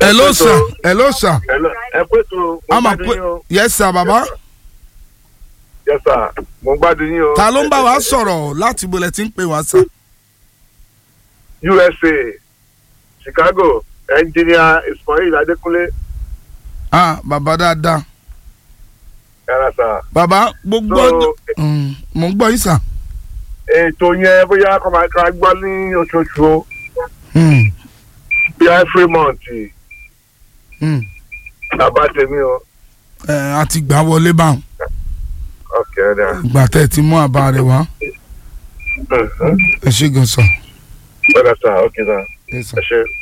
hello sir hello sir ẹ pé tó mo a máa gbádùn pé yín o yes sir baba yes sir mo gbádùn yín o. ta ló ń bá wa sọ̀rọ̀ láti bolẹ̀ tí ń pè wá sir. usa chicago engineer ismail adekunle ah baba dáadáa yàrá sà. baba gbogbo So- Mm, mo ń gbọ́ yín sir. ètò yẹn bóyá kọ́ máa ká gbọ́ ní oṣooṣù o Mm, bóyá every month mm. bàbá tèmi o. ẹ a ti gbà wọlé báwọn ok ọ̀dà. ìgbà tẹ́ ẹ ti mú àbá rẹ̀ wá ẹ ṣe gan sir. ọ̀dà sà ok sà Yes, sir. ẹ ṣe.